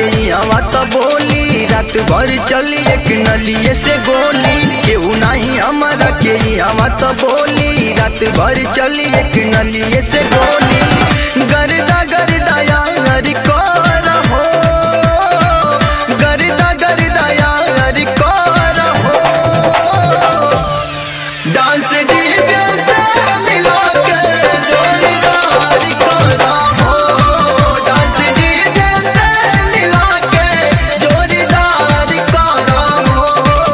हवा तो बोली रात भर चली एक नलिए से गोली केहू नहीं हमारा के हवा तो बोली रात भर चली एक नलिए से गोली गर्दा गर्दा यार कर हो गर्दा गर्दा यार कर हो डांस डीजे से मिला के जोड़ीदार करा हो डांस डीजे से मिला के जोड़ीदार करा हो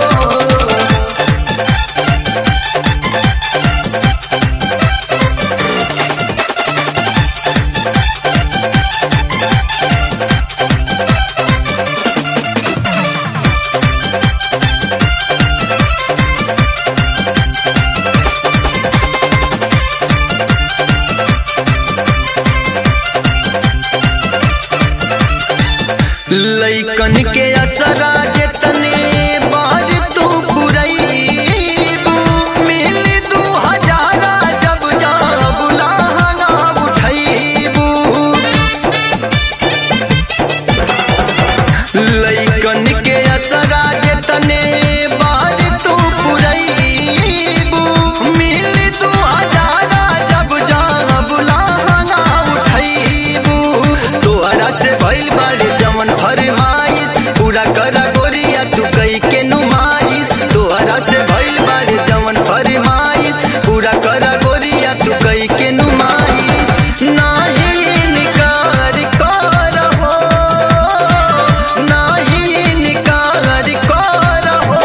लैकन के असरा जेतने बार तू पुरैबू मिल दू हजारा जब जा बुलाहना उठैबू लैकन के असरा जेतने बार तू पुरैबू मिल दू हजारा जब जा बुलाहना उठैबू तोहरा से भइल बाड़े जमन फरमाइश पूरा करा गोरिया तू कई के नुमाइश तोहरा से भइल बाड़े जमन फरमाइश पूरा करा गोरिया तू कई के नुमाइश नाही इनकार कर हो नाही इनकार कर हो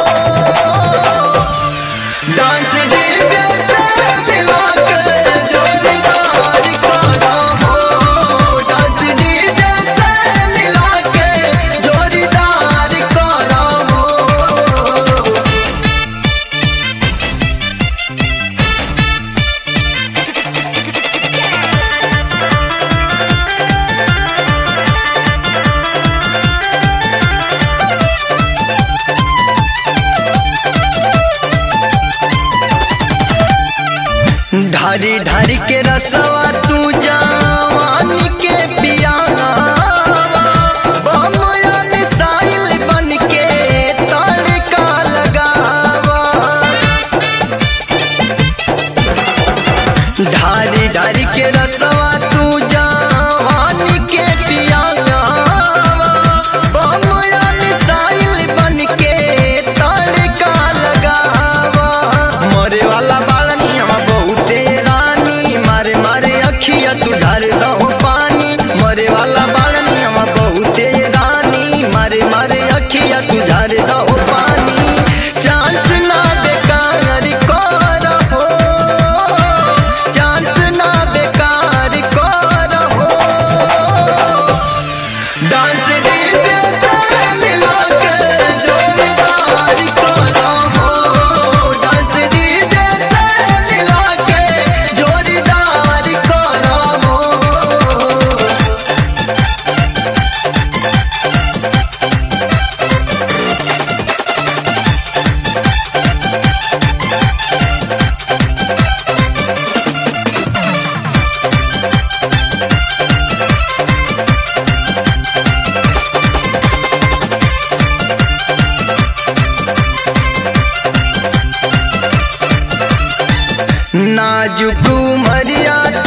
डांस डीजे से मिला के जोड़ीदार करा हो डांस डीजे से मिला के जोड़ीदार करा हो ढारी ढारी के रसवा तू जवान के पियावा बमया मिसाइल बन के तड़का लगावा ढारी ढारी के रसवा तू जवान के पियावा बमया मिसाइल बन के तड़का लगावा मरे वाला बाड़नी हम बहुते रानी मारे मारे अखिया तू झार दहो पानी मरे वाला बाड़नी हम बहुते रानी मारे मारे अखिया तू झार दहो पानी चांस ना बेकार कर हो चांस ना बेकार कर हो डांस डीजे से मिला के जोड़ीदार करा हो डांस डीजे से मिला के जोड़ीदार करा हो नाजुक मरिया